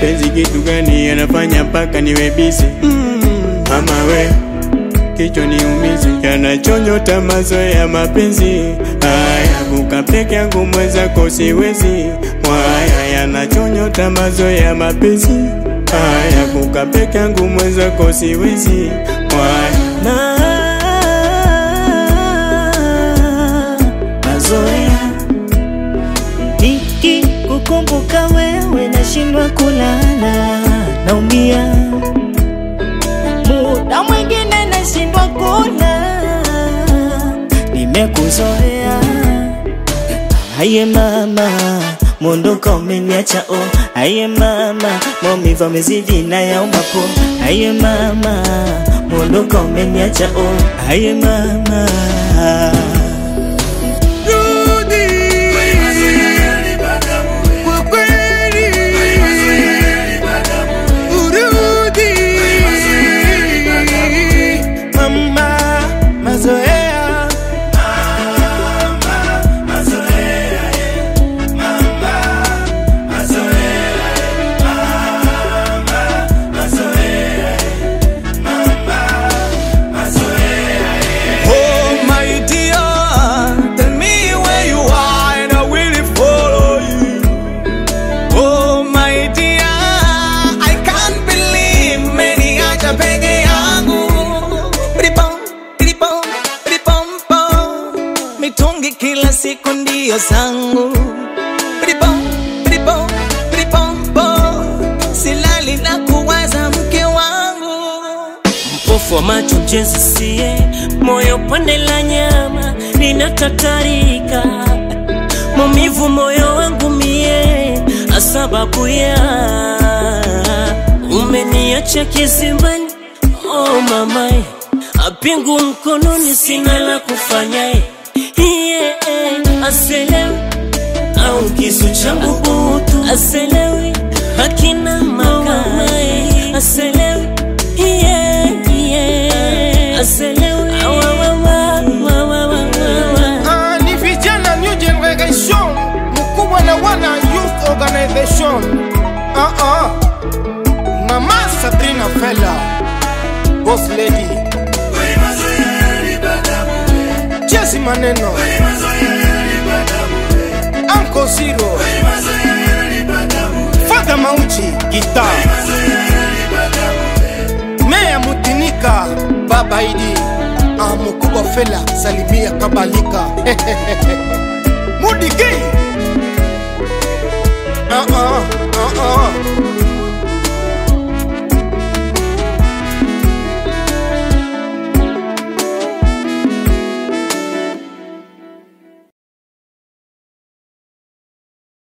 mapenzi kitu gani yanafanya mpaka niwe bizi mm. Mama we kichwa niumizi, yanachonyota mazoea mapenzi haya, kuka peke yangu mwenzako siwezi mwaya, yanachonyota mazoea mapenzi haya, kuka peke yangu mwenzako siwezi mwaya na mazoea niki kukumbuka wewe nashindwa kulala naumia muda mwingine nashindwa kula nimekuzoea aye mama mondoka umeniacha o aye mama maumivu amezidi na yaumapo aye mama mondoka umeniacha o aye mama Kwa kweli urudi mama, mazoea Oh my dear, tell me where you are and I will follow you. Oh my dear, I can't believe meniacha peke yangu. Bidibom, bidibom, bidibom, bom. Mitungi kila siku ndio zangu. Bidibom, bidibom, bidibom, bom. Silali na kuwaza mke wangu. mpofu wa macho mjenzi sie moyo pande la nyama linatatarika maumivu moyo wangu mie asababu ya umeniacha kizimbani oh mamae apingu mkononi sina la kufanya yeah, aselewi au kisu changu butu aselewi hakina makao aselewi yeah, yeah. aselewi Awa, wa, wa, wa, wa, wa, wa, wa. Ah, ni vijana new generation mkubwa na wana youth organization ah, ah. mama sabrina fela boss lady jesi maneno anko siro fadha mauchi gita meya mutinika baba idi ah, mkubwa fela salimia kabalika mudigi ah, ah, ah, ah.